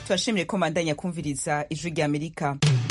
turashimiye ko mandanya kumviriza ijwi rya amerika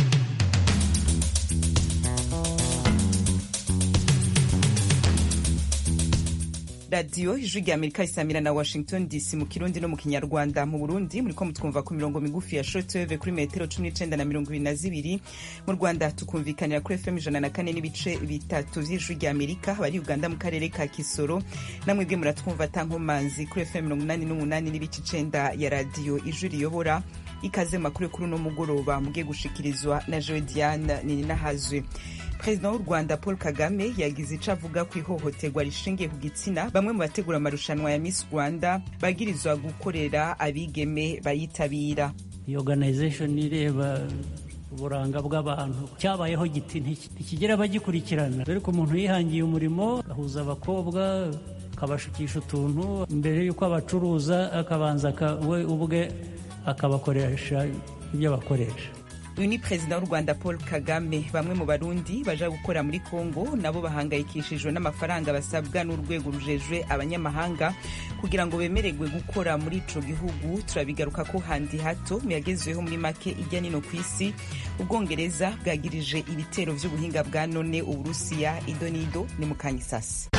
radiyo ijwi rya amerika isamira na washington dc mu kirundi no mu kinyarwanda mu burundi muriko mutwumva ku mirongo migufi ya shortwave kuri metero cumi n'icenda na mirongo ibiri na zibiri mu rwanda tukumvikanira kuri fm ijana na kane n'ibice bitatu vy'ijwi rya amerika bari uganda mu karere ka kisoro namwebwe muratwumva atankomanzi kuri fm mirongo inani n'umunani n'ibice icenda ya radiyo ijwi riyobora ikaze makuru kuri uno mugoroba mugiye gushikirizwa na joe diane nininahazwe perezida w'u rwanda paul kagame yagize ico avuga ku ihohoterwa rishingiye ku gitsina bamwe mu bategura amarushanwa ya miss rwanda bagirizwa gukorera abigeme bayitabira iyi organization ireba uburanga bw'abantu cyabayeho giti ntikigera bagikurikirana dore ko umuntu yihangiye umurimo agahuza abakobwa akabashukisha utuntu mbere y'uko abacuruza akabanza we ubwe akabakoresha ibyo bakoresha uyu ni perezida w'u rwanda paul kagame bamwe mu barundi baja gukora muri congo nabo bahangayikishijwe n'amafaranga basabwa n'urwego rujejwe abanyamahanga kugira ngo bemererwe gukora muri ico gihugu turabigaruka ko handi hato muyagezweho muri make ijya nino ku isi ubwongereza bwagirije ibitero vy'ubuhinga bwa none uburusiya idonido ni mukanyisasi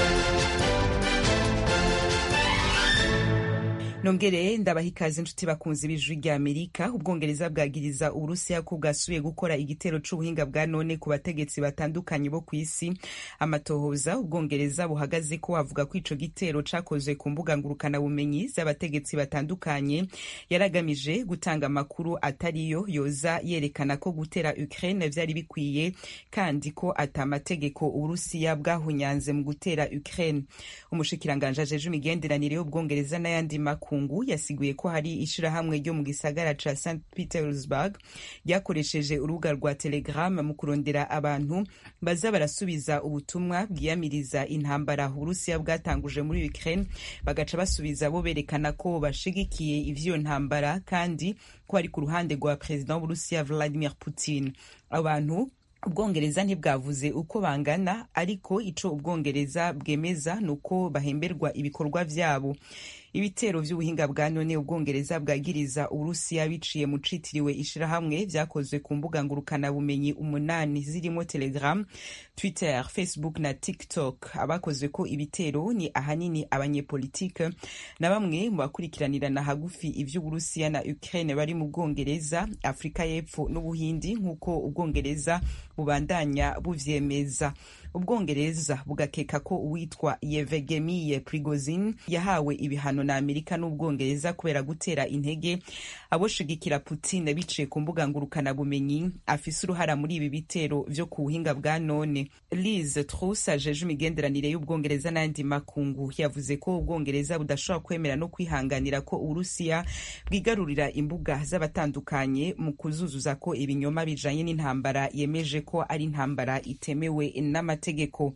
nongere ndabaha ikaze inshuti bakunzi b'ijwi rya amerika ubwongereza bwagiriza uburusiya ko bwasubiye gukora igitero c'ubuhinga bwa none ku bategetsi batandukanye bo ku isi amatohoza ubwongereza buhagaze ko avuga ko ico gitero cakozwe ku mbuga ngurukanabumenyi z'abategetsi batandukanye yaragamije gutanga amakuru atariyo yoza yerekana ko gutera ukraine vyari bikwiye kandi ko ata mategeko uburusiya bwahunyanze mu gutera ukraine umushikiranganje ajeje imigenderanire y'ubwongereza n'ayandi makuru makungu yasiguye ko hari ishirahamwe ryo mu gisagara ca st petersburg ryakoresheje urubuga rwa telegram mu kurondera abantu baza barasubiza ubutumwa bwiyamiriza intambara uburusiya bwatanguje muri ukraine bagaca basubiza bo berekana ko bashigikiye ivyo ntambara kandi ko ari ku ruhande rwa perezida w'uburusiya vladimir putin abantu ubwongereza ntibwavuze uko bangana ariko ico ubwongereza bwemeza ni uko bahemberwa ibikorwa vyabo ibitero vy'ubuhinga bwa none ubwongereza bwagiriza uburusiya biciye mu citiriwe ishirahamwe vyakozwe ku mbuga ngurukanabumenyi umunani zirimo telegram twitter facebook na tiktok abakozwe ko ibitero ni ahanini abanyepolitike na bamwe mu bakurikiranirana hagufi ivy'uburusiya na ukraine bari mu bwongereza afurika y'epfo n'ubuhindi nk'uko ubwongereza bubandanya buvyemeza ubwongereza bugakeka ko uwitwa yevegemiye prigozin yahawe ibihano na amerika n'ubwongereza kubera gutera intege aboshigikira putin biciye ku mbuga ngurukanabumenyi afise uruhara muri ibi bitero vyo ku buhinga bwa none liz trus ajeje imigenderanire y'ubwongereza n'ayandi makungu yavuze ko ubwongereza budashobora kwemera no kwihanganira ko uburusiya bwigarurira imbuga z'abatandukanye mu kuzuzuza ko ibinyoma bijanye n'intambara yemeje ko ari intambara itemewe n'amategeko amategeko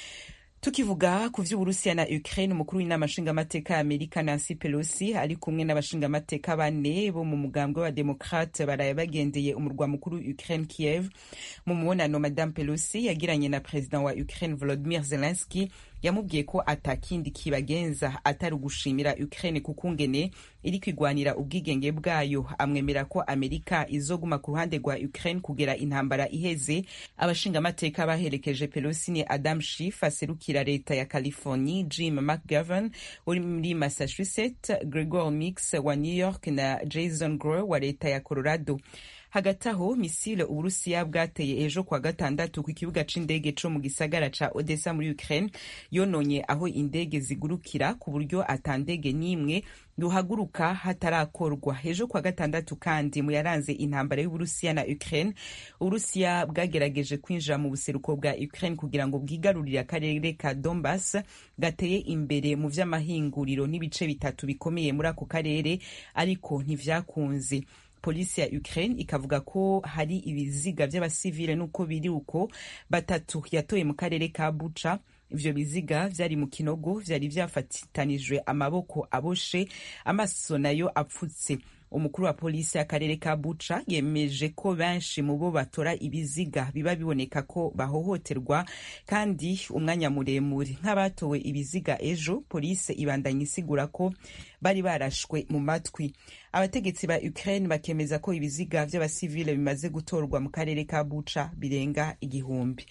tukivuga ku vy'uburusiya na ukraine umukuru w'inama nshingamateka ya amerika nancy pelosi ari kumwe n'abashingamateka bane bo mu mugambwe w'abademokrate baraye bagendeye umurwa mukuru ukraine kiev mu mubonano madame pelosi yagiranye na perezida wa ukraine volodimir zelenski yamubwiye ko atakindi kibagenza atari ugushimira ukraine kukungene iri kwigwanira ubwigenge bwayo amwemera ko amerika izoguma ku ruhande rwa ukraine kugera intambara iheze abashingamateka baherekeje pelosi ni adam shif aserukira leta ya california jim mcgovern uri muri massachusetts gregor mix wa new york na jason grow wa leta ya colorado hagati aho misile uburusiya bwateye ejo kwa gatandatu ku kibuga c'indege co mu gisagara ca odessa muri ukraine yononye aho indege zigurukira ku buryo ata ndege n'imwe ruhaguruka hatarakorwa ejo kwa gatandatu kandi mu yaranze intambara y'uburusiya na ukraine uburusiya bwagerageje kwinjira mu buseruko bwa ukraine kugira ngo bwigarurire akarere ka donbas gateye imbere mu vy'amahinguriro n'ibice bitatu bikomeye muri ako karere ariko ntivyakunze polisi ya Ukraine ikavuga ko hari ibiziga vy'abasivile nuko biri uko batatu yatoye mu karere ka Bucha ivyo biziga vyari mu kinogo vyari vyafatitanijwe amaboko aboshe amaso nayo apfutse umukuru wa polisi y'akarere ka buca yemeje ko benshi mu bo batora ibiziga biba biboneka ko bahohoterwa kandi umwanya muremure nk'abatowe ibiziga ejo polisi ibandanya isigura ko bari barashwe mu matwi abategetsi ba ukraine bakemeza ko ibiziga vy'abasivile bimaze gutorwa mu karere ka buca birenga igihumbi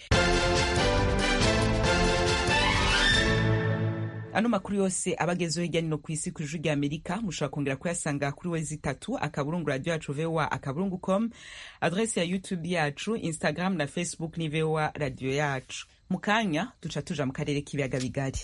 ano makuru yose abagezeho hirya no ku isi ku ijwi rya amerika mushobora kongera kuyasanga kuri wezi itatu akaburungu radio yacu voa akaburungu com adresi ya youtube yacu instagram na facebook ni voa radio yacu mu kanya duca tuja mu karere k'ibiyaga bigari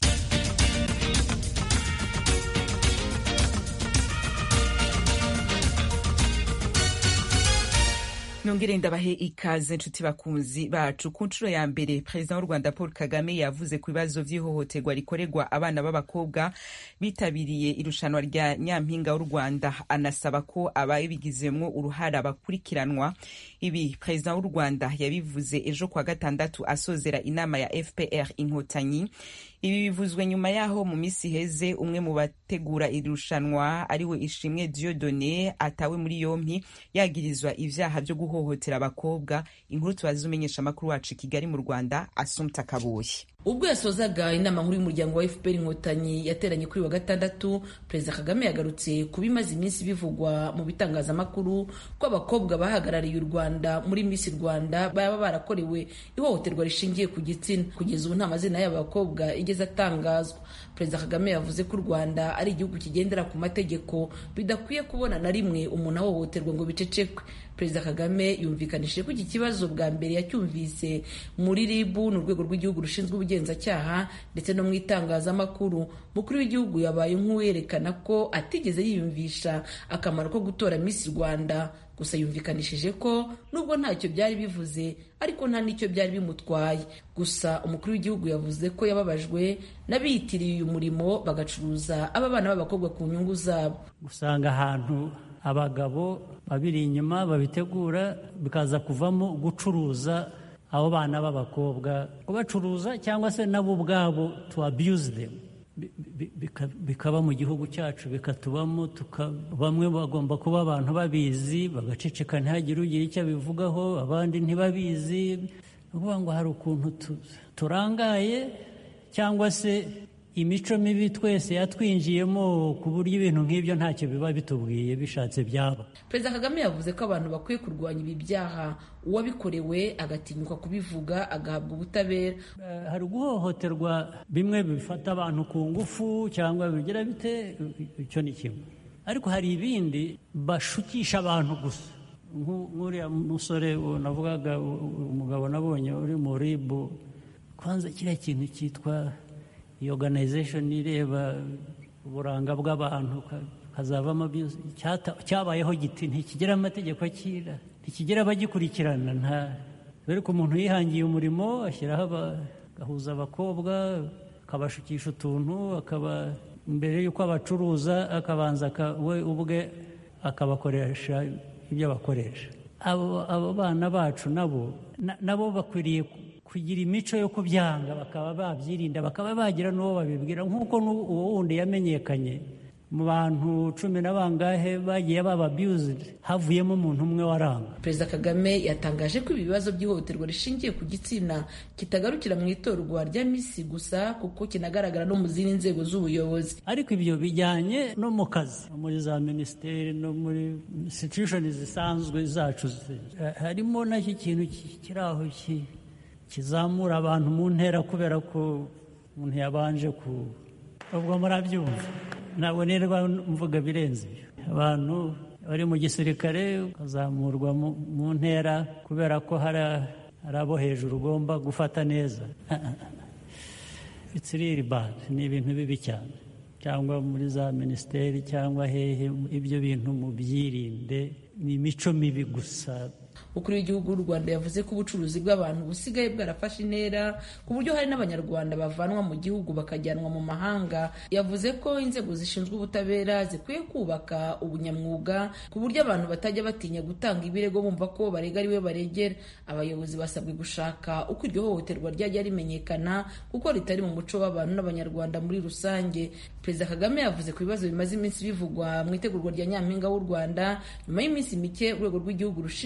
nongere ndabahe ikaze nshuti bakunzi bacu ku nshuro ya mbere perezida w'u rwanda paul kagame yavuze ku bibazo vy'ihohoterwa rikorerwa abana b'abakobwa bitabiriye irushanwa rya nyampinga w'u rwanda anasaba ko ababigizemwo uruhara bakurikiranwa ibi perezida w'u rwanda yabivuze ejo kwa gatandatu asozera inama ya fpr inkotanyi ibi bivuzwe nyuma yaho mu minsi iheze umwe mu bategura irushanwa ariwe ishimwe diodone atawe muri yompi yagirizwa ivyaha vyo guhohotera abakobwa inkuru tubaza umenyesha amakuru wacu i kigali mu rwanda asumta kabuye ubwo yasozaga inama nkuru y'umuryango wa fpr inkotanyi yateranye kuri wa gatandatu perezida kagame yagarutse ku bimaze iminsi bivugwa mu bitangazamakuru ko abakobwa bahagarariye u rwanda muri miss rwanda baba barakorewe ihohoterwa rishingiye ku gitsina kugeza ubu nta mazina y'aba bakobwa igeze atangazwa perezida kagame yavuze ko u rwanda ari igihugu kigendera ku mategeko bidakwiye kubona na rimwe umuntu ahohoterwa ngo bicecekwe perezida kagame yumvikanishije ko iki kibazo bwa mbere yacyumvise muri rib ni urwego rw'igihugu rushinzwe ubugenzacyaha ndetse no mu itangazamakuru mukuru w'igihugu yabaye nk'uwerekana ko atigeze yiyumvisha akamaro ko gutora miss rwanda gusa yumvikanishije ko nubwo ntacyo byari bivuze ariko nta n'icyo byari bimutwaye gusa umukuru w'igihugu yavuze ko yababajwe n'abiyitiriye uyu murimo bagacuruza aba bana b'abakobwa ku nyungu zabo usanga ahantu abagabo babiri inyuma babitegura bikaza kuvamo gucuruza abo bana b'abakobwa kubacuruza cyangwa se nabo ubwabo to abuse them bikaba mu gihugu cyacu bikatubamo bamwe bagomba kuba abantu babizi bagaceceka ntihagire ugira icyo abivugaho abandi ntibabizi ni ukuvuga ngo hari ukuntu turangaye cyangwa se imico mibi twese yatwinjiyemo ku buryo ibintu nk'ibyo ntacyo biba bitubwiye bishatse byaba perezida kagame yavuze ko abantu bakwiye kurwanya ibi byaha uwabikorewe agatinyuka kubivuga agahabwa ubutabera hari guhohoterwa bimwe bifata abantu ku ngufu cyangwa bigira bite icyo ni kimwe ariko hari ibindi bashukisha abantu gusa nk'uriya musore navugaga umugabo nabonye uri mu ribu kwanza kiriya kintu cyitwa iyi organization ireba uburanga bw'abantu hazavamo cyabayeho giti ntikigira amategeko akira ntikigira abagikurikirana nta dore ko umuntu yihangiye umurimo ashyiraho agahuza abakobwa akabashukisha utuntu akaba mbere y'uko abacuruza akabanza we ubwe akabakoresha ibyo bakoresha abo bana bacu nabo nabo bakwiriye kugira imico yo kubyanga bakaba babyirinda bakaba bagira n'uwo babibwira nk'uko uwo wundi yamenyekanye mu bantu cumi na bangahe bagiye baba abused havuyemo umuntu umwe waranga perezida kagame yatangaje ko ibi bibazo by'ihohoterwa rishingiye ku gitsina kitagarukira mu itorwa rya misi gusa kuko kinagaragara no mu zindi nzego z'ubuyobozi ariko ibyo bijyanye no mu kazi no muri za minisiteri no muri institution zisanzwe zacu harimo nacyo kintu kiri aho kizamura abantu mu ntera kubera ko umuntu yabanje ku ubwo murabyumva ntabwo nirwa mvuga birenze ibyo abantu bari mu gisirikare ukazamurwa mu ntera kubera ko hari abo hejuru ugomba gufata neza itsiriri badi ni ibintu bibi cyane cyangwa muri za minisiteri cyangwa hehe ibyo bintu mubyirinde ni imico mibi gusa umukuru w'igihugu w'u rwanda yavuze ko ubucuruzi bw'abantu busigaye bwarafashe intera ku buryo hari n'abanyarwanda bavanwa mu gihugu bakajyanwa mu mahanga yavuze ko inzego zishinzwe ubutabera zikwiye kubaka ubunyamwuga ku buryo abantu batajya batinya gutanga ibirego bumva ko barega ariwe baregera abayobozi basabwe gushaka uko iryo hohoterwa ryajya rimenyekana kuko ritari mu muco w'abantu n'abanyarwanda muri rusange perezida kagame yavuze ku bibazo bimaze iminsi bivugwa mu itegurwa rya nyampinga w'u rwanda nyuma y'iminsi mike urwego rw'igihugu rushinzwe ubugenzuzi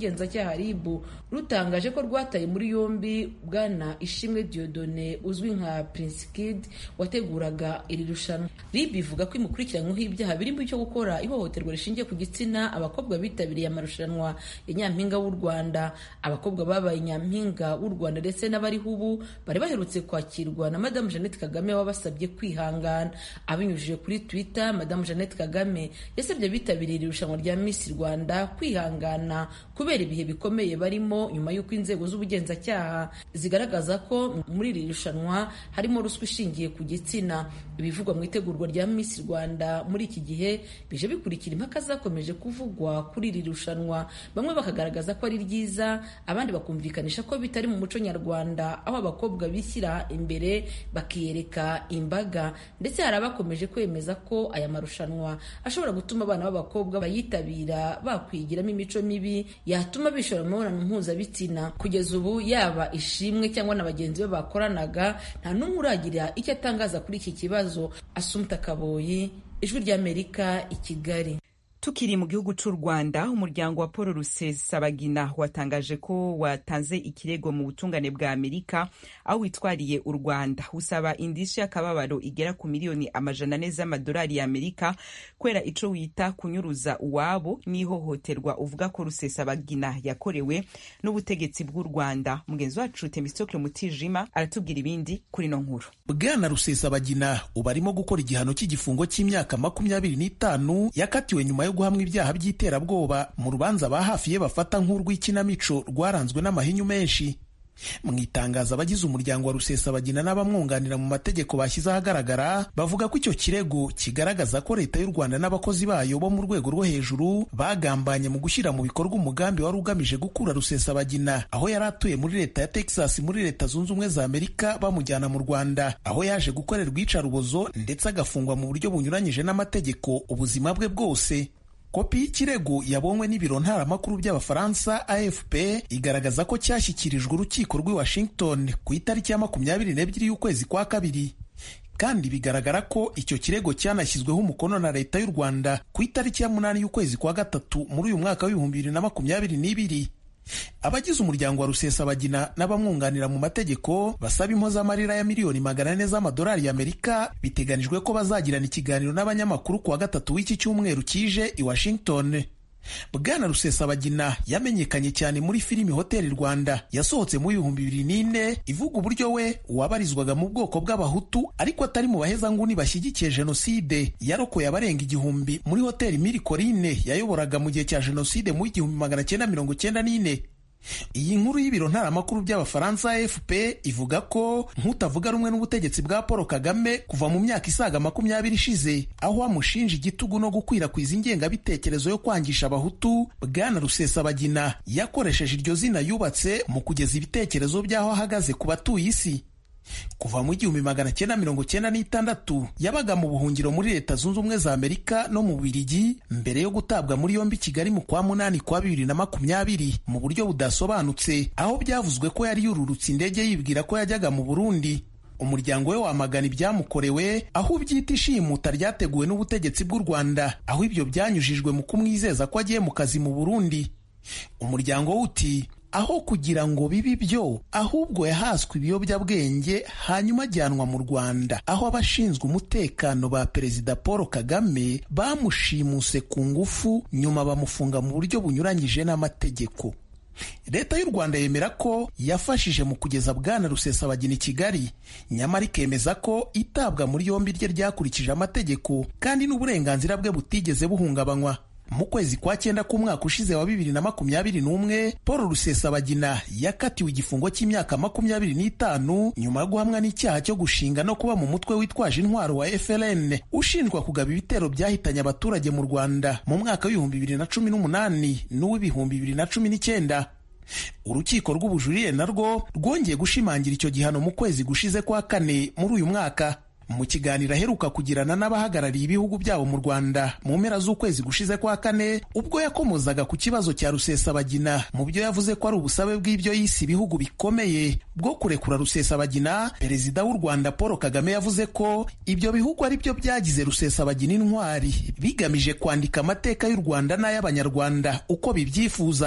rw'ubugenzacyaha rib rutangaje ko rwataye muri yombi bwana ishimwe diodone uzwi nka prince kid wateguraga iri rushanwa rib ivuga ko imukurikiranyweho ibyaha birimo icyo gukora ihohoterwa rishingiye ku gitsina abakobwa bitabiriye amarushanwa ya nyampinga w'u rwanda abakobwa babaye nyampinga w'u rwanda ndetse n'abariho ubu bari baherutse kwakirwa na madamu jeannette kagame wabasabye kwihangana abinyujije kuri twitter madamu jeannette kagame yasabye abitabiriye iri rushanwa rya miss rwanda kwihangana kubera ibihe bikomeye barimo nyuma y'uko inzego z'ubugenzacyaha zigaragaza ko muri iri rushanwa harimo ruswa ishingiye ku gitsina ibivugwa mu itegurwa rya miss rwanda muri iki gihe bije bikurikira impaka zakomeje kuvugwa kuri iri rushanwa bamwe bakagaragaza ko ari ryiza abandi bakumvikanisha ko bitari mu muco nyarwanda aho abakobwa bishyira imbere bakiyereka imbaga ndetse hari abakomeje kwemeza ko aya marushanwa ashobora gutuma abana b'abakobwa bayitabira bakwigiramo imico mibi yatuma bishora mu mibonano mpuzabitsina kugeza ubu yaba ishimwe cyangwa na bagenzi be bakoranaga nta n'umwe uragira icyo atangaza kuri iki kibazo asumta kaboyi ijwi ry'amerika i kigali tukiri mu gihugu cy'u rwanda umuryango wa paul rusesabagina watangaje ko watanze ikirego mu butungane bwa amerika aho witwariye u rwanda usaba indishyi y'akababaro igera ku miliyoni amajana ane z'amadolari y'amerika kubera ico wita kunyuruza uwabo n'ihohoterwa uvuga ko rusesabagina yakorewe n'ubutegetsi bw'u rwanda mugenzi wacu temistokle mutijima aratubwira ibindi kuri no nkuru bwana rusesabagina ubu arimo gukora igihano cy'igifungo cy'imyaka makumyabiri n'itanu yakatiwe nyuma yo guhamwa ibyaha by'iterabwoba mu rubanza ba hafi ye bafata nk'urw'ikinamico rwaranzwe n'amahinyu menshi mu itangazo abagize umuryango wa rusesabagina n'abamwunganira mu mategeko bashyize ahagaragara bavuga ko icyo kirego kigaragaza ko leta y'u rwanda n'abakozi bayo bo mu rwego rwo hejuru bagambanye mu gushyira mu bikorwa umugambi wari ugamije gukura rusesabagina aho yari atuye muri leta ya texas muri leta zunze ubumwe za amerika bamujyana mu rwanda aho yaje gukorerwa iyicarubozo ndetse agafungwa mu buryo bunyuranyije n'amategeko ubuzima bwe bwose kopi y'ikirego yabonywe n'ibiro ntaramakuru by'abafaransa afp igaragaza ko cyashyikirijwe urukiko rw'i washington ku itariki ya makumyabiri n'ebyiri y'ukwezi kwa kabiri kandi bigaragara ko icyo kirego cyanashyizweho umukono na leta y'u rwanda ku itariki ya munani y'ukwezi kwa gatatu muri uyu mwaka w'ibihumbi bibiri na makumyabiri n'ibiri abagize umuryango wa rusesabagina n'abamwunganira mu mategeko basaba impozamarira ya miliyoni magana ane z'amadolari y'amerika biteganijwe ko bazagirana ikiganiro n'abanyamakuru kuwa gatatu w'iki cyumweru kije i washington bwana rusesabagina yamenyekanye cyane muri filimi hoteli rwanda yasohotse mu bihumbi bibiri n'ine ivuga uburyo we wabarizwaga mu bwoko bw'abahutu ariko atari mu bahezanguni bashyigikiye jenoside yarokoye abarenga igihumbi muri hoteli miri korine yayoboraga mu gihe cya jenoside mu igihumbi magana cyenda mirongo cyenda n'ine iyi nkuru y'ibiro ntaramakuru by'abafaransa afp ivuga ko nk'utavuga rumwe n'ubutegetsi bwa paul kagame kuva mu myaka isaga makumyabiri ishize aho amushinja igitugu no gukwirakwiza ingengabitekerezo yo kwangisha abahutu bwana rusesabagina yakoresheje iryo zina yubatse mu kugeza ibitekerezo by'aho ahagaze ku batuye isi kuva mu igihumbi magana cyenda mirongo cyenda n'itandatu yabaga mu buhungiro muri leta zunze ubumwe za amerika no mu bubiligi mbere yo gutabwa muri yombi kigali mu kwa munani kwa bibiri na makumyabiri mu buryo budasobanutse aho byavuzwe ko yari yururutse indege yibwira ko yajyaga mu burundi umuryango we wamagana ibyamukorewe aho ubyita ishimuta ryateguwe n'ubutegetsi bw'u rwanda aho ibyo byanyujijwe mu kumwizeza ko agiye mu kazi mu burundi umuryango we uti aho kugira ngo bibe ibyo ahubwo yahaswe ibiyobyabwenge hanyuma ajyanwa mu rwanda aho abashinzwe umutekano ba perezida paul kagame bamushimuse ku ngufu nyuma bamufunga mu buryo bunyuranyije n'amategeko leta y'u rwanda yemera ko yafashije mu kugeza bwana rusesabagina i kigali nyamara ikemeza ko itabwa muri yombi rye ryakurikije amategeko kandi n'uburenganzira bwe butigeze buhungabanywa mu kwezi kwa cyenda k'umwaka ushize wa bibiri na makumyabiri n'umwe paul rusesabagina yakatiwe igifungo cy'imyaka makumyabiri n'itanu nyuma yo guhamwa n'icyaha cyo gushinga no kuba mu mutwe witwaje intwaro wa frn ushinjwa kugaba ibitero byahitanye abaturage mu rwanda mu mwaka w'ibihumbi bibiri na cumi n'umunani n'uw'ibihumbi bibiri na cumi n'icyenda urukiko rw'ubujurire narwo rwongeye gushimangira icyo gihano mu kwezi gushize kwa kane muri uyu mwaka mu kiganiro aheruka kugirana n'abahagarariye ibihugu byabo mu rwanda mu mpera z'ukwezi gushize kwa kane ubwo yakomozaga ku kibazo cya rusesabagina mu byo yavuze ko ari ubusabe bw'ibyo yise ibihugu bikomeye bwo kurekura rusesabagina perezida w'u rwanda paul kagame yavuze ko ibyo bihugu ari byo byagize rusesabagina intwari bigamije kwandika amateka y'u rwanda n'ay'abanyarwanda uko bibyifuza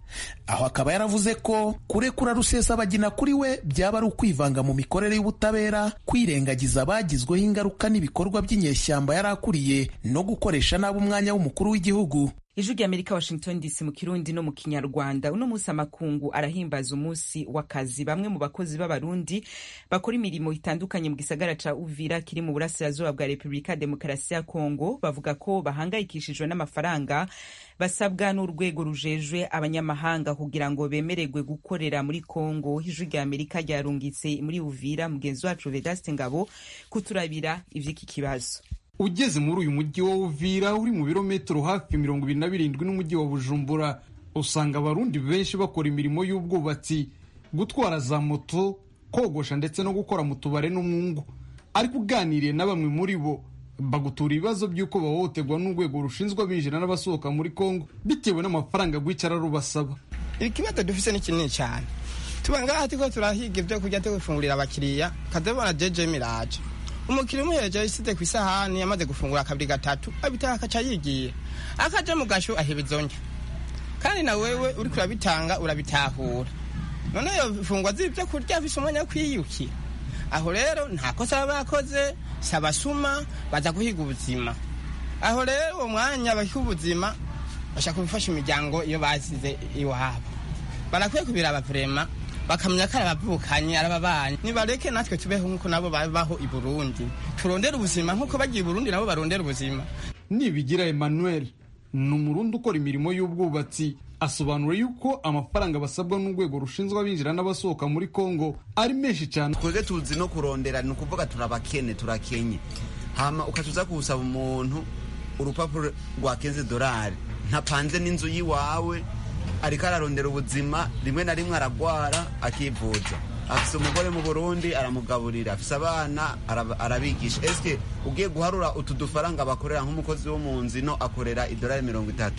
aho akaba yaravuze ko kurekura rusesabagina kuri we byaba ari ukwivanga mu mikorere y'ubutabera kwirengagiza abagizweho ingaruka n'ibikorwa by'inyeshyamba yari akuriye no gukoresha nabi umwanya w'umukuru w'igihugu ijwi ry'amerika washington dc mu kirundi no mu kinyarwanda uno munsi amakungu arahimbaza umunsi w'akazi bamwe mu bakozi b'abarundi bakora imirimo itandukanye mu gisagara ca uvira kiri mu burasirazuba bwa repubulika demokarasi ya kongo bavuga ko bahangayikishijwe n'amafaranga basabwa n'urwego rujejwe abanyamahanga kugira ngo bemererwe gukorera muri kongo ijwi ry'amerika ryarungitse muri uvira mugenzi wacu vedaste ngabo kuturabira ivy'iki kibazo ugeze muri uyu mujyi wa Uvira uri mu birometero hafi mirongo ibiri na birindwi n'umujyi wa Bujumbura usanga abarundi benshi bakora imirimo y'ubwubatsi gutwara za moto kogosha ndetse no gukora mu tubare n'umwungu ariko uganiriye na bamwe muri bo bagutura ibibazo by'uko bahohoterwa n'urwego rushinzwe abinjira n'abasohoka muri Kongo bitewe n'amafaranga rwicara rubasaba ikibazo dufise ni kinini cyane tuba ngaha turiko turahiga ibyo kurya turi gufungurira abakiriya kadabona jeje miraje umukiriya umuhereje isize ku isahani yamaze gufungura kabiri gatatu abitaha akaca yigiye akaja mu gasho aheba izonja kandi na wewe uriko urabitanga urabitahura none iyo fungwa z'ibyo kurya afise umwanya wo kwiyukira aho rero nta kosa baba bakoze si abasuma baza guhiga ubuzima aho rero uwo mwanya bahiga ubuzima bashaka gufasha imiryango iyo basize iwabo barakwiye kubiraba vrema bakamenya ko ari abavukanye ari ababanyi nibareke natwe tubeho nk'uko nabo babaho i burundi turondere ubuzima nk'uko bagiye i burundi nabo barondera ubuzima nibigira emmanuel ni umurundi ukora imirimo y'ubwubatsi asobanura yuko amafaranga basabwa n'urwego rushinzwe abinjira n'abasohoka muri kongo ari menshi cyane twebwe tuzi no kurondera ni ukuvuga turabakene turakenye hama ukatuza kuwusaba umuntu urupapuro rwa kenze dorari ntapanze n'inzu y'iwawe ariko ararondera ubuzima rimwe na rimwe aragwara akivuza afise umugore mu burundi aramugaburira afise abana arabigisha eske ugiye guharura utu dufaranga bakorera nk'umukozi wo mu nzu ino akorera idolari mirongo itatu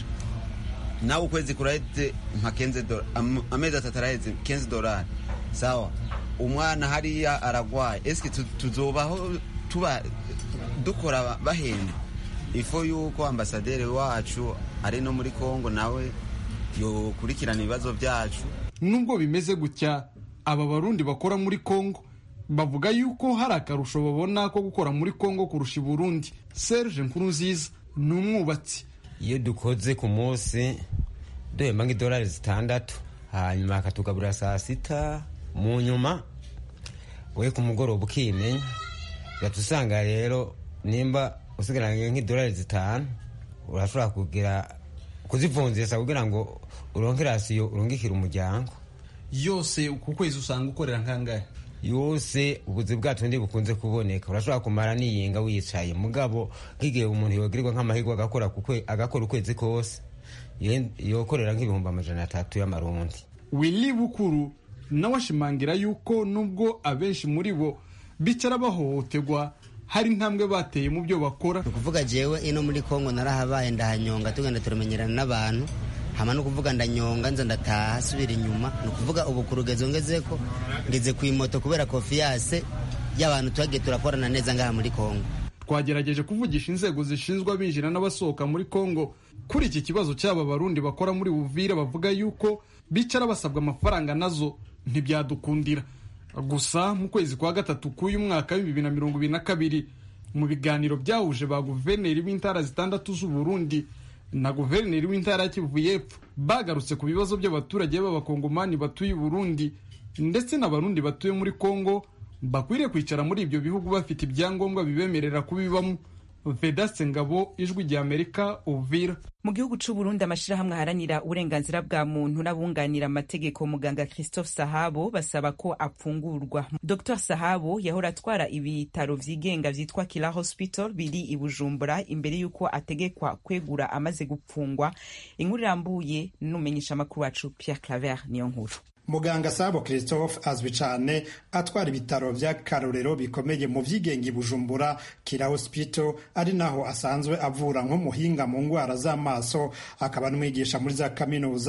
nawe ukwezi kuraheze nka kenze amezi atatu araheze kenze dolari sawa umwana hariya aragwaye eske tuzobaho tuba dukora bahenda ifo yuko ambasaderi wacu ari no muri kongo nawe yokurikirana ibibazo byacu nubwo bimeze gutya aba barundi bakora muri kongo bavuga yuko hari akarusho babona ko gukora muri kongo kurusha i burundi serge nkurunziza ni umwubatsi iyo dukoze ku munsi duhemba nk'idolari zitandatu hanyuma akatugaburira saa sita mu nyuma we ku mugoroba ukimenya ugahita usanga rero nimba usigaranye nk'idolari zitanu urashobora kugira kuzivunjisha kugira ngo uronke rasiyo urungikire umuryango yose ku kwezi usanga ukorera nkangahe yose ubuzi bwacu ndi bukunze kuboneka urashobora kumara niyinga wicaye mugabo nk'igihe umuntu yogirirwa nk'amahirwe agakora agakora ukwezi kose yokorera nk'ibihumbi amajana atatu y'amarundi willy bukuru nawe ashimangira yuko nubwo abenshi muri bo bicara bahohoterwa hari intambwe bateye mu byo bakora ni ukuvuga jewe ino muri kongo narahabaye ndahanyonga tugenda turamenyerana n'abantu hama no kuvuga ndanyonga nza ndataha subira inyuma ni ukuvuga ubu ku rugezo ngeze ko ngeze ku imoto kubera konfiyase y'abantu twagiye turakorana neza ngaha muri kongo twagerageje kuvugisha inzego zishinzwe abinjira n'abasohoka muri kongo kuri iki kibazo cy'aba barundi bakora muri buvira bavuga yuko bicara basabwa amafaranga nazo ntibyadukundira gusa mu kwezi kwa gatatu k'uyu mwaka w'ibibiri na mirongo ibiri na kabiri mu biganiro byahuje ba guverineri b'intara zitandatu z'uburundi na guverineri w'intara ya kivu y'epfo bagarutse ku bibazo by'abaturage b'abakongomani batuye i burundi ndetse n'abarundi batuye muri kongo bakwiriye kwicara muri ibyo bihugu bafite ibyangombwa bibemerera kubibamo vedaste ngabo ijwi rya amerika uvira mu gihugu c'uburundi amashirahamwe aharanira uburenganzira bwa muntu n'abunganira amategeko muganga christophe sahabo basaba ko apfungurwa dr sahabo yahora atwara ibitaro vyigenga vyitwa kila hospital biri i bujumbura imbere y'uko ategekwa kwegura amaze gupfungwa inkuru irambuye n'umumenyesha amakuru wacu pierre claver niyo nkuru muganga sabo christophe azwi cyane atwara ibitaro by'akarorero bikomeye mu byigenga i bujumbura kira hospital ari naho asanzwe avura nk'umuhinga mu ndwara z'amaso akaba n'umwigisha muri za kaminuza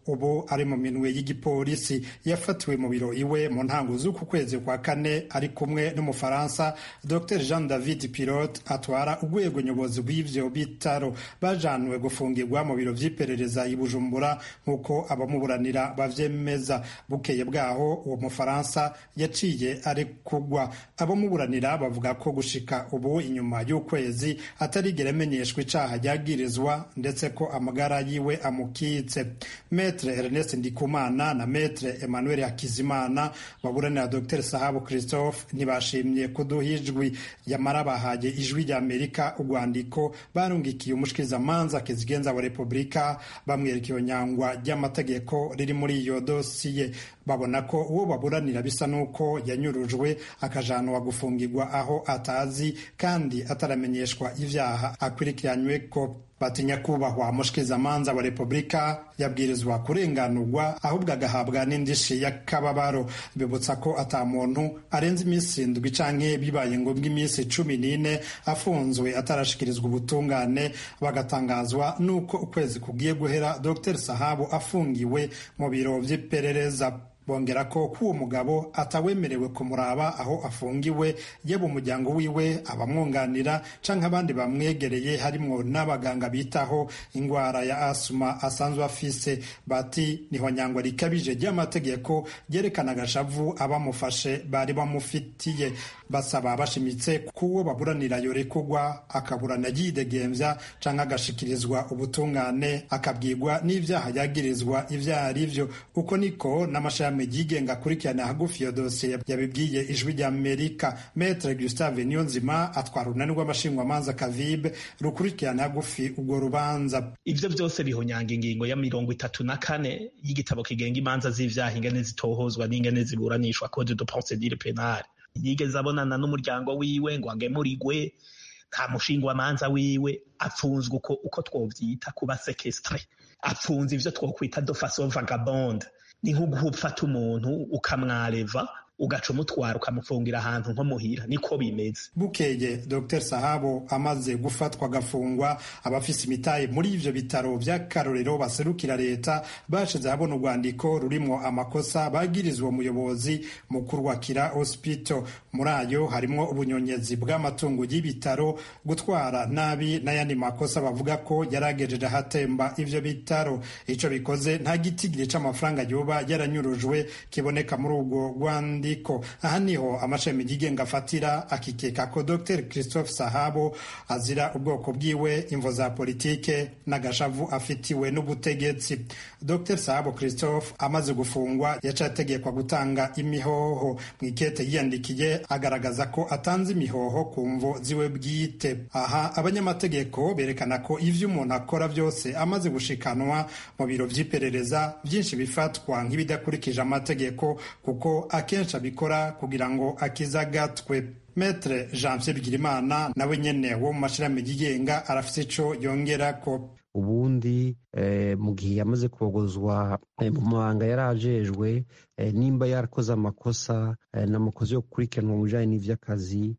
ubu ari mu minwe y'igipolisi yafatiwe mu biro iwe mu ntango z'uku kwezi kwa kane ari kumwe n'umufaransa dr jean david pilote atwara urwego nyobozi rw'ivyo bitaro bajanwe gufungirwa mu biro vy'iperereza i bujumbura nk'uko abamuburanira bavyemeza bukeye bwaho uwo mufaransa yaciye ari kugwa abamuburanira bavuga ko gushika ubu inyuma y'ukwezi atarigera amenyeshwa icaha ryagirizwa ndetse ko amagara yiwe amukitse metre ernest ndikumana na metre emmanuel hakizimana baburanira dr sahabu christophe ntibashimye kuduha ijwi yamara bahaye ijwi rya amerika urwandiko barungikiye umushikirizamanza kizigenza wa repubulika bamwereka iyo nyangwa ry'amategeko riri muri iyo dosiye babona ko uwo baburanira bisa n'uko yanyurujwe akajanwa gufungirwa aho atazi kandi ataramenyeshwa ivyaha akurikiranywe ko batinya kubahwa mushikirizamanza wa repubulika yabwirizwa kurenganurwa ahubwo agahabwa n'indishi y'akababaro bibutsa ko ata muntu arenze iminsi indwi canke bibaye ngombwa iminsi cumi n'ine afunzwe atarashikirizwa ubutungane bagatangazwa n'uko ukwezi kugiye guhera dr sahabu afungiwe mu biro vy'iperereza bongera ko k'uwo mugabo atawemerewe kumuraba aho afungiwe yaba umuryango wiwe abamwunganira canke abandi bamwegereye harimwo n'abaganga bitaho ingwara ya asuma asanzwe afise bati niho nyangwa rikabije ry'amategeko ryerekana agashavu abamufashe bari bamufitiye basaba bashimitse k'uwo baburanira yorekugwa akaburana yidegemvya canke agashikirizwa ubutungane akabwirwa n'ivyaha yagirizwa ivyo ari vyo uko niko n'amashami yigenga akurikirana hagufi iyo dosiye yabibwiye ijwi rya amerika metre gustave niyonzima atwara urunani rw'amashingwamanza kavibe rukurikirana hagufi urwo rubanza ivyo vyose bihonyanga ingingo ya mirongo itatu na kane y'igitabo kigenga imanza z'ivyaha ingene zitohozwa n'ingene ziburanishwa code de procedure penale yigeze abonana n'umuryango wiwe ngo agemurigwe nta mushingwamanza wiwe apfunzwe uko, uko twovyita kuba sekestre apfunze ivyo twokwita de façon vagabonde ni nko gufata umuntu ukamwareva ugaca umutwara ukamufungira ahantu nko muhira niko bimeze bukeye dr sahabo amaze gufatwa agafungwa abafise imitahe muri ivyo bitaro vy'akarorero baserukira leta bashize habona urwandiko rurimwo amakosa bagirizwa umuyobozi mukuru wa kira hospital muri ayo harimwo ubunyonyezi bw'amatungo y'ibitaro gutwara nabi n'ayandi makosa bavuga ko yaragejeje ahatemba ivyo bitaro ico bikoze nta gitigiri c'amafaranga yoba yaranyurujwe kiboneka muri urwo rwandiko ko aha niho amashami yigenga afatira akikeka ko dr christophe sahabo azira ubwoko bwiwe imvo za politike n'agashavu afitiwe n'ubutegetsi dr sahabo christophe amaze gufungwa yaciye ategekwa gutanga imihoho mu ikete yiyandikiye agaragaza ko atanze imihoho ku mvo ziwe bwite aha abanyamategeko berekana ko ivyo umuntu akora byose amaze gushikanwa mu biro vy'iperereza byinshi bifatwa nk'ibidakurikije amategeko kuko akenshi abikora kugira ngo akizagatwe metre jean pierre bigirimana nawe nyene wo mu mashirahamwe yigenga arafise ico yongerako ubundi mu gihe yamaze kogozwa mu mabanga yari ajejwe nimba yarakoze amakosa n'amakosa yo gukurikiranwa mu bijanye n'ivy'akazi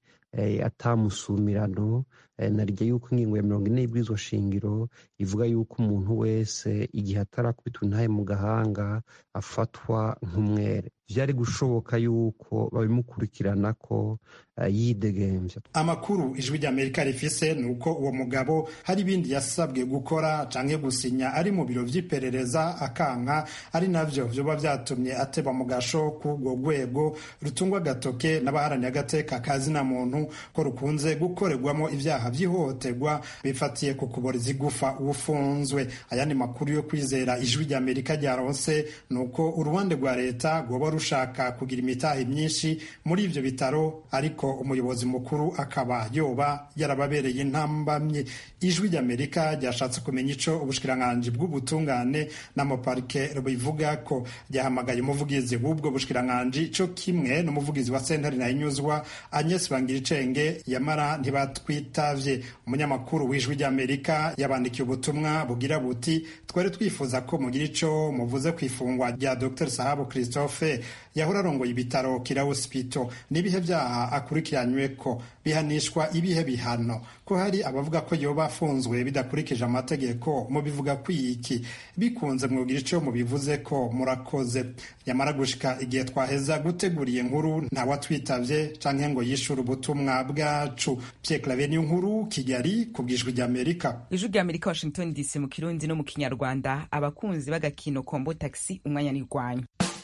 atamusumirano narijya yuko ingingo ya mirongo ine y'ibwirizwa shingiro ivuga yuko umuntu wese igihe atarakubitwa intahe mu gahanga afatwa nk'umwere vyari gushoboka yuko babimukurikirana ko yidegemvya amakuru ijwi ry'amerika rifise ni uko uwo mugabo hari ibindi yasabwe gukora canke gusinya ari mu biro vy'iperereza akanka ari navyo vyoba vyatumye ateba mu gasho k'urwo rwego rutungwa agatoke n'abaharaniye agateka kazina muntu ko rukunze gukorerwamo ivyaha vy'ihohoterwa bifatiye ku kuboreza igufa ufunzwe ayandi makuru yo kwizera ijwi ry'amerika ryaronse ni uko uruhande rwa leta rwoba rushaka kugira imitahe myinshi muri ivyo bitaro ariko umuyobozi mukuru akaba yoba yarababereye intambamye ijwi ry'amerika ryashatse kumenya ico ubushikiranganji bw'ubutungane n'amaparike bivuga ko ryahamagaye umuvugizi w'ubwo bushikiranganji co kimwe n'umuvugizi wa sentare nahinyuzwa agnes bangiricenge yamara ntibatwitavye umunyamakuru w'ijwi ry'amerika yabandikiye ubutumwa bugira buti twari twifuza ko mugira ico muvuze ku ifungwa rya dr sahabu christophe yahora arongoye ibitaro kira hospital n'ibihe vyaha akurikiranywe ko bihanishwa ibihe bihano ko hari abavuga ko yoba afunzwe bidakurikije amategeko mu bivuga kwiki bikunze mwogira ico mubivuze ko murakoze yamara gushika igihe twaheza guteguriye nkuru ntawatwitavye canke ngo yishure ubutumwa bwacu Pierre Claver niyo nkuru Kigali ku bwijwi rya Amerika ijwi rya amerika washington dc mu kirundi no mu kinyarwanda abakunzi b'agakino kombo taxi umwanya nirwanya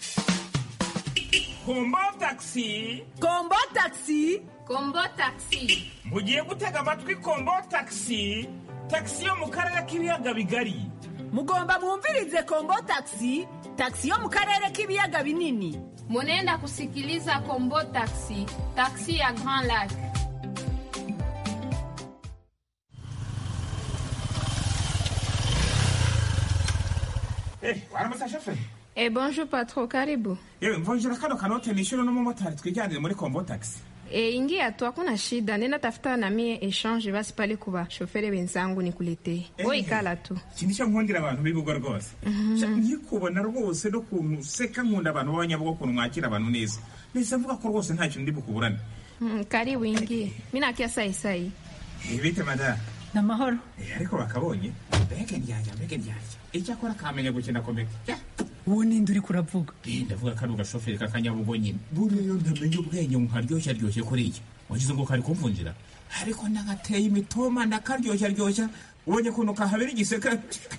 kombo taxi kombo taxi kombo taxi mugiye gutega amatwi kombo taxi taxi yo mu karere k'ibiyaga bigari mugomba mwumvirize kombo taxi taxi yo mu karere k'ibiyaga binini munenda kusikiliza kombo taxi taxi ya grand lac Eh, waramutse shoferi Eh, bonjour patro, karibu. yewe mvunjira kano kanote nishyure n'umumotari twijyanire muri kombo taxi E, ingia tu, hakuna shida. Nenda tafuta na mie exchange basi pale kuba shoferi wenzangu nikuletee. Eh. Wewe ikala tu. iki nicyo nkundira abantu b'ibigo rwose Sha, nkikubona rwose n'ukuntu useka nkunda abantu b'abanyabugo ukuntu mwakira abantu neza nahise mvuga ko rwose nta kintu ndi bukuburane Mm, karibu ingie. Mimi nakia sai sai. Eh, bite mada namahoro Eh, ariko bakabonye mbega ndyarya mbega ndyarya icyakora kamenya gukina komeka uwo ninde uri kuravuga Eh, ndavuga kari ugashoferi k'akanyabugo nyine buriya iyo ntamenya ubwenge nkaryoshya ryoshye kuriya wagize ngo kari kumvunjira ariko nagateye imitoma ndakaryoshya ryoshya ubonye ukuntu kahabera igiseka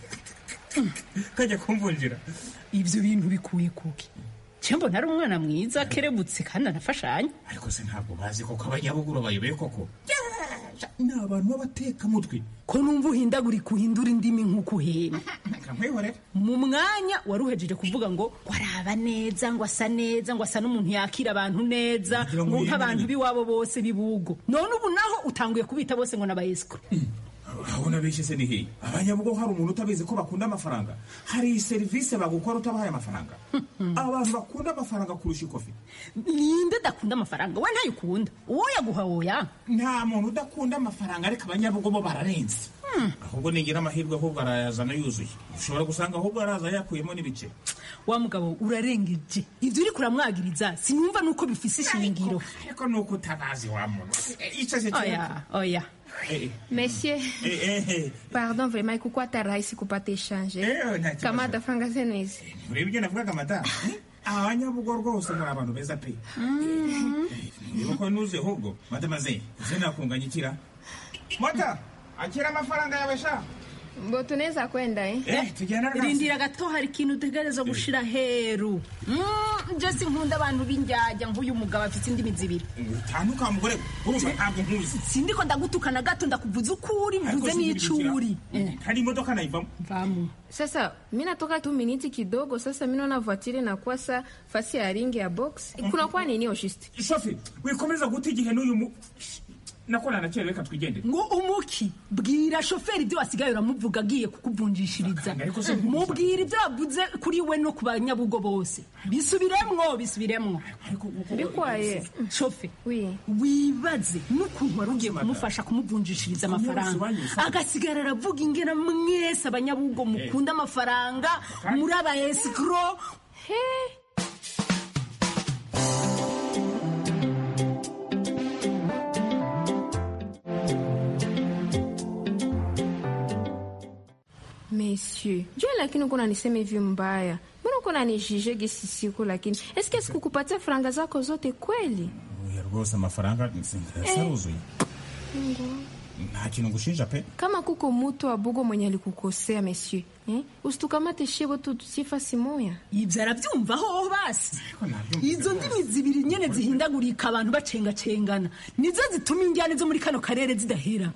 kajya kumvunjira ibyo bintu bikuye kuki cyembo ntari umwana mwiza kerebutse kandi anafashanya ariko se ntabwo bazi koko abanyabuguru bayobeye koko ni abantu b'abatekamutwe ko numva uhindagurika uhindura indimi nk'uko uhema nkamwihorera mu mwanya wari uhejeje kuvuga ngo waraba neza ngo asa neza ngo asa n'umuntu yakira abantu neza Kugira ngo ngo nk'abantu yirinde. b'iwabo bose bibugo none ubu naho utanguye kubita bose ngo n'abayesikuru urabona benshi se ni hehe abanyabugo hari umuntu utabizi ko bakunda amafaranga hari serivisi bagukora utabahaye amafaranga abantu bakunda amafaranga kurusha ikofi ninde udakunda amafaranga we ntayo ukunda uwo yaguha woya nta muntu udakunda amafaranga ariko abanyabugo bo bararenze ahubwo nigira amahirwe ahubwo arayazana yuzuye ushobora gusanga ahubwo araza yakuyemo n'ibice wa mugabo urarengeje ibyo uri kuramwagiriza sinumva nuko bifise ishingiro ariko ni uko utabazi wa muntu icyo se oya oya Monsieur, pardon vraiment ikukuwa hata rahisi kupata exchange. Eh, nta kibazo. Kamata franga zenu hizi. ureba ibyo navugaga madamu abanyabugo rwose muri abantu beza pe niba ko nuze ahubwo madamaze uze nakunganya ikira mota akira amafaranga yawe sha Mbo tunaweza kwenda eh? Eh, tugenda rwose. rindira gato hari ikintu utegereza gushira heru Mm, je sinkunda abantu b'indyajya nk'uyu mugabo afite indimi zibiri utanduka mugore urumva ntabwo nkuzi sindiko ndagutukana gato ndakuvuza ukuri mvuze n'icuri hari imodoka nayivamo vamu Sasa mi natoka tu miniti kidogo, sasa mi naona voiture inakuwa sa fasi ya ringi ya box. Kunakuwa nini oshiste? shofi wikomeza guta igihe n'uyu mu nakora nakerewe reka twigendere ngo umuki bwira shoferi ibyo wasigaye uramuvuga agiye kukuvunjishiriza mubwira ibyo wavuze kuri we no ku banyabugo bose bisubiremwo bisubiremwo Bikwaye. shofe Oui. wibaze n'ukuntu wari ugiye kumufasha kumuvunjishiriza amafaranga agasigara aravuga ingena mwese abanyabugo mukunda amafaranga muri aba esikoro Monsieur, jua lakini uko unanisema hivi mbaya. Mbona uko unanijije gisi siku lakini? Eske sikukupatia franga zako zote kweli? oya rwose amafaranga saruzuye nta kintu ngushinja pe Kama kuko mutu wa bugo mwenye alikukosea monsieur, eh? Usitukamate shebo tu tusifasi moya. ibyo arabyumvaho basi izo ndimi zibiri nyene zihindagurika abantu bacengacengana nizo zituma injyane zo muri kano karere zidahera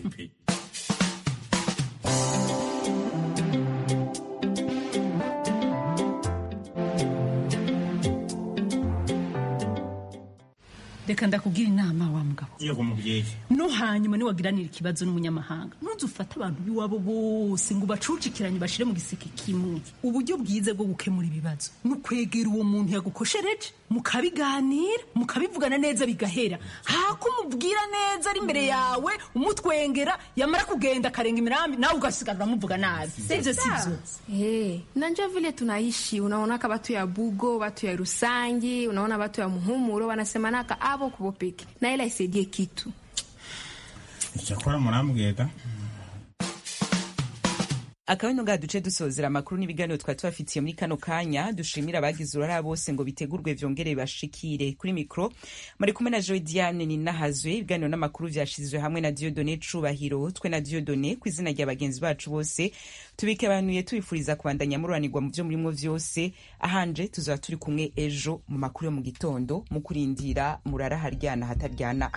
reka ndakubwira inama wa mugabo yego mubyeyi no hanyuma niwagiranira ikibazo n'umunyamahanga ntuzufate abantu b'iwabo bose ngo ubacucikiranye bashire mu giseke kimwe uburyo bwiza bwo gukemura ibibazo ni ukwegera uwo muntu yagukoshereje mukabiganira mukabivugana neza bigahera hako umubwira neza ari imbere yawe umutwengera yamara kugenda akarenga imirambi nawe ugasigara uramuvuga nabi sivyo sivyo Hey, nanjua vile tunaishi unaonaka watu ya bugo watu ya rusangi unaona watu ya muhumuro wanasemanaka abo kubo peke na ila isaidie kitu icyakora murambwira akaba ino ngaha duce dusozera amakuru n'ibiganiro twari tubafitiye muri kano kanya dushimira abagize uruhara bose ngo bitegurwe vyongere bashikire kuri mikro muri kumwe na joy diane ninahazwe ibiganiro n'amakuru vyashizwe hamwe na diodone cubahiro twe na diodone ku izina rya bagenzi bacu bose tubikebanuye tubifuriza kubandanya mururanirwa mu vyo murimwo vyose ahanje tuzaba turi kumwe ejo mu makuru yo mu gitondo mu kurindira murara haryana hataryana